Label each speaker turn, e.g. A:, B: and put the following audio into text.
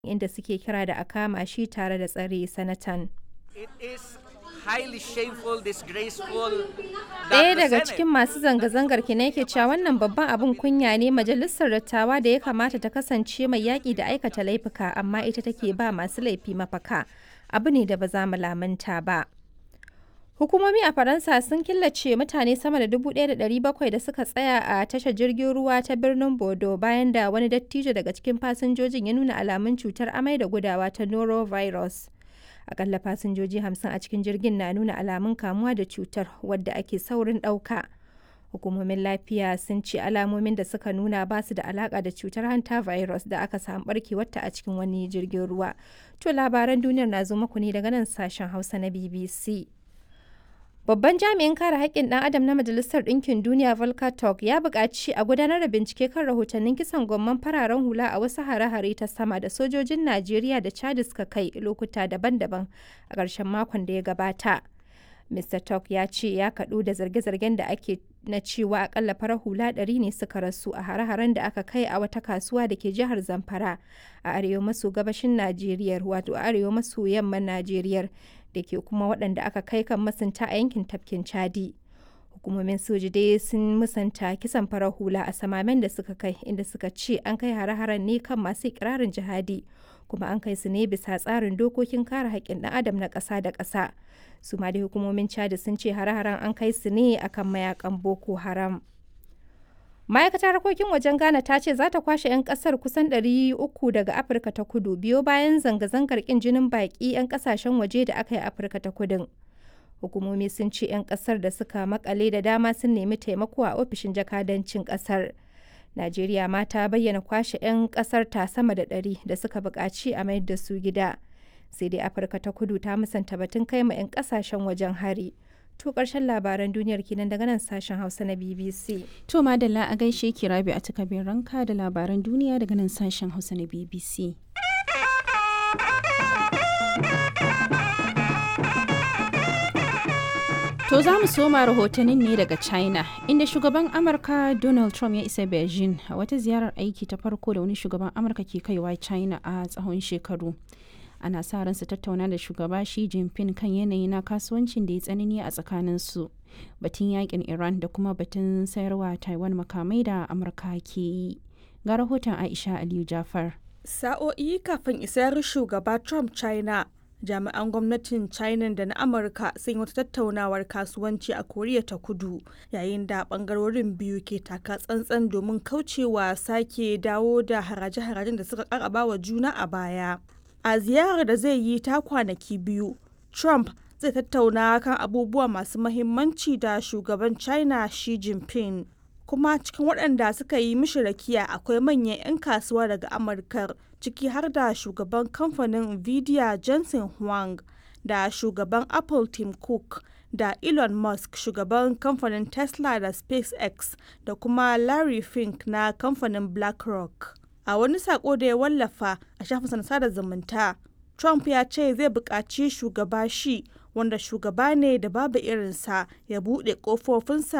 A: inda suke kira da a kama shi tare da tsare sanatan.
B: It is highly shameful, disgraceful
A: Ɗaya
B: that the
A: daga
B: Senate
A: cikin masu zanga-zangar kina yake cewa wannan babban abin kunya ne majalisar dattawa da ya kamata ta kasance mai yaƙi da aikata laifuka amma ita take ba masu laifi mafaka. Abu ne da ba za mu lamunta ba. Hukumomi a Faransa sun killace mutane sama da 1,700 da suka tsaya a tashar jirgin ruwa ta birnin Bordeaux bayan da wani dattijo daga cikin fasinjojin ya nuna alamun cutar amai da gudawa ta norovirus. Akalla fasinjoji 50 a cikin jirgin na nuna alamun kamuwa da cutar wadda ake saurin ɗauka. Hukumomin lafiya sun ce alamomin da suka nuna ba su da alaka da cutar hanta virus da aka samu barkewarta a cikin wani jirgin ruwa. To labaran duniyar na zo muku ne daga nan sashen Hausa na BBC. Babban jami'in kare haƙƙin ɗan adam na Majalisar Ɗinkin Duniya Volker Turk ya buƙaci a gudanar da bincike kan rahotannin kisan gwamman fararen hula a wasu hare-hare ta sama da sojojin Najeriya da Chad suka kai lokuta daban-daban a ƙarshen makon da ya gabata. Mr. Turk ya ce ya kaɗu da zarge-zargen da ake na cewa akalla farar hula ɗari ne suka rasu a hare-haren da aka kai a wata kasuwa da ke jihar Zamfara a arewa maso gabashin Najeriya wato arewa maso yamman Najeriya da ke kuma waɗanda aka kai kan masunta a yankin tafkin Chadi. Hukumomin soji dai sun musanta kisan farar hula a samamen da suka kai inda suka ce an kai hare-haren ne kan masu ikirarin jihadi kuma an kai su ne bisa tsarin dokokin kare haƙƙin ɗan adam na ƙasa da ƙasa. su ma dai hukumomin chad sun ce hare-haren an kai su ne akan mayakan boko haram ma'aikatar harkokin wajen ghana ta ce za ta kwashe 'yan kasar kusan 300 daga afirka ta kudu biyo bayan zanga-zangar kin jinin baki 'yan kasashen waje da aka yi afirka ta kudin hukumomi sun ce 'yan kasar da suka makale da dama sun nemi taimako a ofishin jakadancin kasar najeriya ma ta bayyana kwashe 'yan kasar ta sama da 100 da suka buƙaci a mayar da su gida sai dai afirka ta kudu ta musanta batun kai ma 'yan kasashen wajen hari to karshen labaran duniyar kenan daga nan sashen hausa na bbc
C: To madalla a gaishe ki rabi a takabin ranka da labaran duniya daga nan sashen Hausa na BBC. To za mu soma rahotannin ne daga China, inda shugaban Amurka Donald Trump ya isa Beijing a wata ziyarar aiki ta farko da wani shugaban Amurka ke kaiwa China a tsawon shekaru. Ana sa ran su tattauna da shugaba Xi Jinping kan yanayi na kasuwancin da ya tsanani a tsakaninsu. Batun yakin Iran da kuma batun sayarwa Taiwan makamai da Amurka ke yi. Ga rahoton Aisha Aliyu Jafar.
D: Sa'o'i kafin isar shugaba Trump China, jami'an gwamnatin China da na Amurka sun yi wata tattaunawar kasuwanci a Koriya ta Kudu, yayin da bangarorin biyu ke taka tsantsan domin kaucewa sake dawo da haraje-harajen da suka karaba wa juna a baya. A ziyarar da zai yi ta kwanaki biyu, Trump zai tattauna kan abubuwa masu mahimmanci da shugaban China Xi Jinping. kuma cikin waɗanda suka yi mishi rakiya akwai manyan 'yan kasuwa daga amurka ciki har da shugaban kamfanin nvidia jensen huang da shugaban apple tim cook da elon musk shugaban kamfanin tesla da spacex da kuma larry fink na kamfanin blackrock a wani sako da ya wallafa a shafin sada zumunta trump ya ce zai buƙaci shugaba shi wanda shugaba ne da babu irinsa ya buɗe ƙofofinsa